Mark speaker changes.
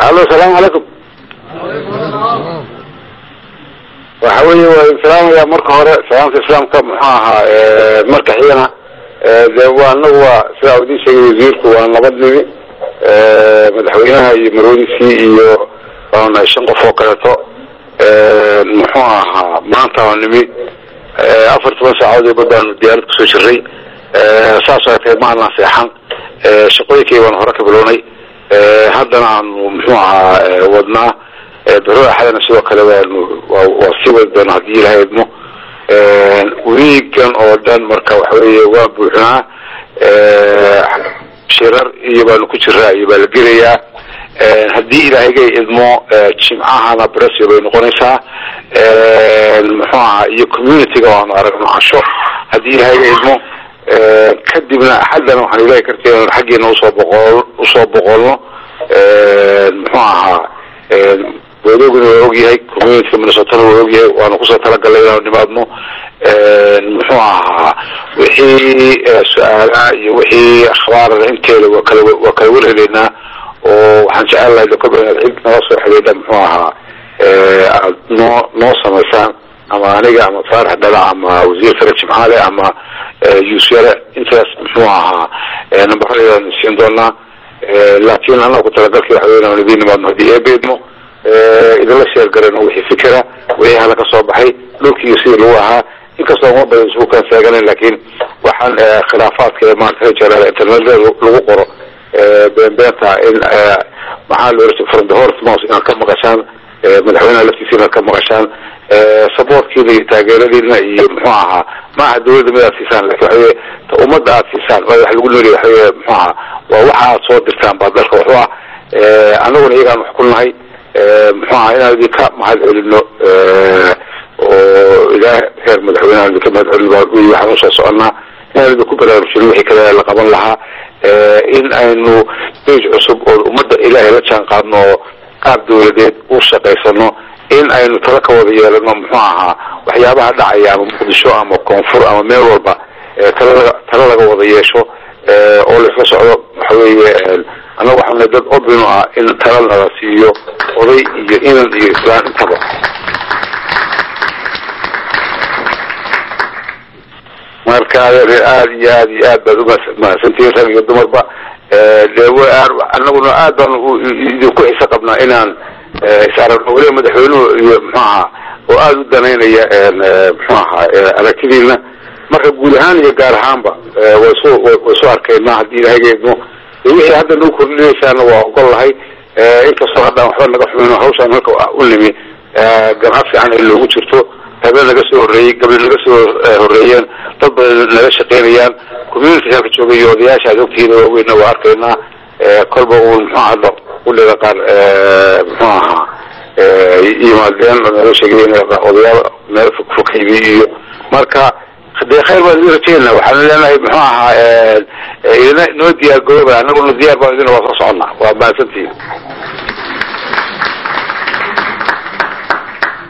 Speaker 1: allo asalaamu calaykum waxa weeye waa islaamaya marka hore salaamta islaamka muxuu ahaa marka xigana de waa anagu waa sidaa u idin sheegay wasiirku waa nabad nimi madaxweynaha iyo marwadiisii iyo waanahay shan qof oo kaleeto muxuu ahaa maanta waa nimi afar toban saacadood iyo badbaanu diyaarad kusoo jiray saas oo tahay ma aanan seexan shaqooyinkii baanu hore ka bilownay haddana aanu muxuu ahaa wadnaa bero axadana sidoo kale waanu waa sii wadi doona haddii ilahay idmo wiigan oo dhan marka waxa weeye waa buuxnaa shirar iyo baanu ku jiraa iyo baa la gelayaa haddii ilaahayga idmo jimcahana bresio bay noqonaysaa muxuu ahaa iyo communityga waanu aragno casho haddii ilaahayga idmo kadibna axaddana waxaan ilahay karteen xaggeena usoo boqol usoo boqolno muxuu ahaa wadoguna waa ogyahay communityka minnesotana waa ogyahay waanu kusoo talagalay inaanu nimaadno muxuu ahaa wixii su-aalaha iyo wixii akhbaarada inteeda waa kala waa kala warheleynaa oo waxaan jecel lahay dokoba inaad cid nala soo xidhiidha muxuu ahaa aad noo noo samaysaan ama aniga ama faarax dhala ama wasiir fare jimcaale ama yuusyare intaas muxuu ahaa nambarradeedaan siin doonaa laakiin anaga ku talagalkii waxa wey inaan idiin nimaadno haddii eebeedmo idinla sheer garayno wixii fikira wixii hala ka soo baxay dhulkiiyo sidii lagu ahaa inkastoo uma badan isugu kaan taaganayn laakiin waxaan khilaafaadka ee maarata rajal internetyada lagu qoro beenbeenta in maxaa la oran from the horse mouse inaad ka maqashaan madaxweynaha laftiisa inaad ka maqashaan supportkiina iyo taageeradiina iyo muxuu ahaa maaha dawladda mid aad siisaan lakin waxa weye ta ummadda aad siisaan wax lagu nooliya waxa weye muxuu ahaa waa waxa aad soo dirtaan baa dalka waxu ah anaguna iyagaan wax ku nahay muxuu ahaa inaan idinka mahad celino oo ilaah heer madaxweyneha idinka mahad celino baa waxaan usoo soconaa inaan idinku baraarujino wixii kale la qaban lahaa in aynu stage cusub oo ummadda ilaahay la jaan qaadno oo qaab dawladeed u shaqaysano in aynu tala ka wada yeelano muxuu ahaa waxyaabaha dhacaya ama muqdisho ama koonfur ama meel walba tala tala laga wada yeesho oo laisla socdo waxa weeye annaga waxaana dad obino ah in tala nala siiyo oday iyo inan iyo islaan intaba marka aad iyo aad iyo aad baad umahadsantihiin rag iyo dumarba de anaguna aad baan idinku xiso qabnaa inaan isaragno weliba madaxweynuhu iyo muxuu ahaa oo aada u danaynaya muxuu ahaa aragtidiina marka guud ahaan iyo gaar ahaanba way su way soo arkaynaa haddii ilahayga idmo wixii hadda nagu kordhinaysaana waa ogol lahay inkastoo haddaan waxba naga xumayno hawshaan halka u nimi ganacad fiican ay loogu jirto habeen naga soo horreeyey gabli naga soo horreeyeen dad badan naga shaqaynayaan community halka joogay iyo odayaasha aad ogtihiin waaweynna waa arkaynaa kolba uun muxuu hadda uliga qaar muxuu ahaa yimaadeen nala sheegay odayaal meel fogfogaybi iyo marka dee khayr baan idin rajeynaa waxaan leenahay muxuu ahaa idina noo diyaar garooba annaguna diyaar baan idin waa soo soconnaa waa mahadsantihiin